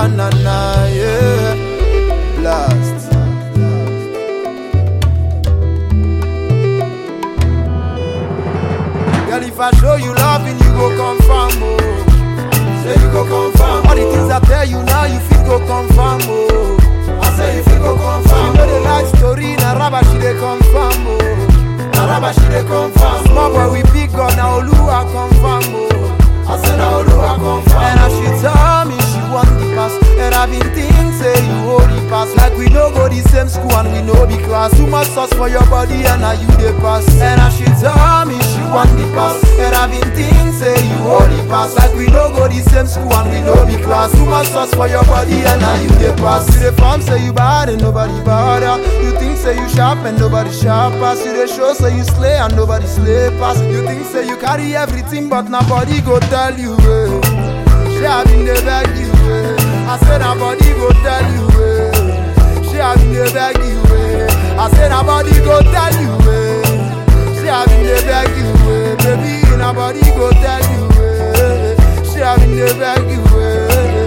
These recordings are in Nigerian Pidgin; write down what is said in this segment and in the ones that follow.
na na na, yeah. Blast. Girl, if I show you loving, you go confirm, oh. Say you go confirm. All the things I tell you now, you feel go confirm, oh. I say you feel go confirm. You know the life story, na rubber she dey confirm, oh. Na rubber she dey confirm. Small boy we big gun, na Oluwa confirm, oh. I say na Oluwa confirm. And as she tell me she want the pass, and I been think say you hold the pass. Like we no go the same school and we no be class. Too much sauce for your body and now you the pass. And as she tell me she want the pass, and I been think say you hold the pass. Like we no go the same school and we no be class. Too much sauce for your body and now you the pass. You the form say you bad and nobody bother. You think say you sharp and nobody sharp pass. You the show say you slay and nobody slay pass. You think say you carry everything but nobody go tell you. Eh. She have been the beg you. Eh. I said nobody go tell you. Eh. She have been the beg you. Eh. I said nobody go tell you. Eh. She have been the beg you. Eh. Baby nobody go tell you. Eh. She have been the beg you.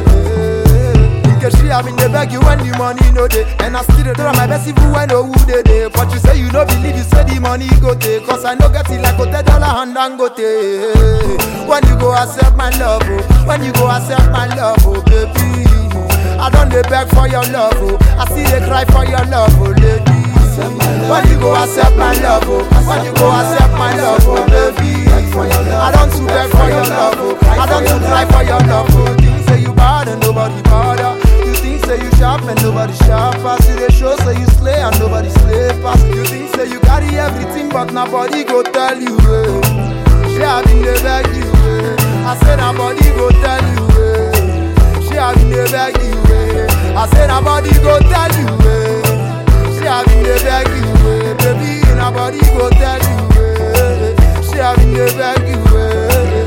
Eh. Because she have been the beg you when the money no dey And I still dey try my best even when no who dey dey But you say you no believe, you say the money go take Cause I no get it like hotel dollar and dangote When you go accept my love, oh When you go accept my love, oh baby I don't dey beg for your love, oh I see they cry for your love, oh lady When you go accept my love, oh When you go accept my love, oh baby I don't too beg for your love, oh I don't too cry for your love, oh Things say you bad and nobody bother You think say you sharp and nobody sharp pass You dey show say you slay and nobody slay pass You think say you carry everything but nobody go tell you, eh She have been dey beg you, eh I say nobody go tell you, eh She have been dey beg you, eh I say nobody go tell you, eh She have been dey beg you, eh Baby nobody go tell you, eh She have been dey beg you, eh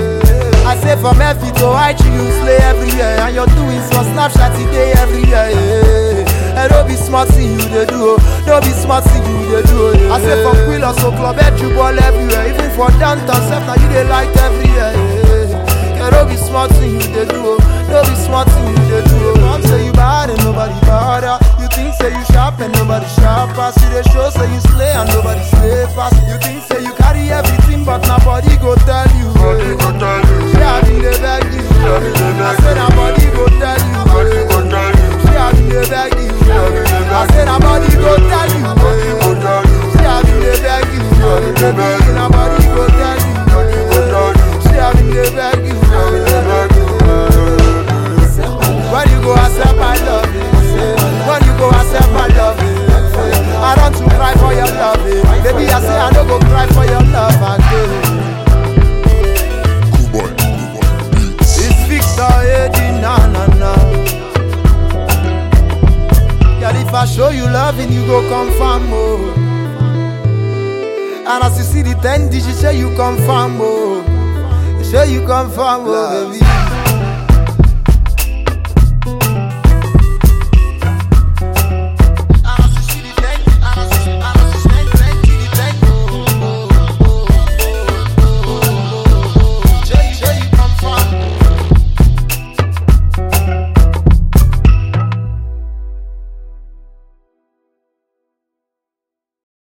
I say from F to IG you slay everywhere And you're doing some Snapchat today everywhere yeah. And don't be smart thing you they do oh. Don't be smart thing you they do oh, yeah. I say from Quillos to Club Head you ball everywhere Even for downtown self now you they like everywhere yeah. And don't be smart thing you they do oh. Don't be smart thing you they do oh. Mom say you bad and nobody bother You think say you sharp and nobody sharp pass You they show say you slay and nobody slay pass You think say you carry everything but nobody go tell you Nobody go tell you. she have been dey beg you. have been dey beg I said nobody go tell you. Nobody go tell you. She have been dey beg you. have been dey I beg said nobody go tell you. Nobody go tell you. She have been dey beg you. have been dey beg Baby, nobody go tell you. Nobody go tell you. She have been dey beg you. Have been dey beg you. When you go accept my love, when you go accept my love, I don't to cry for your love, baby. I say I don't go cry for your love again. Cool boy, cool boy. Beats. It's Victor Eddie, na na na. Girl, if I show you loving, you go confirm, oh. And as you see the ten digits, say you confirm, oh. Say you confirm, oh, baby.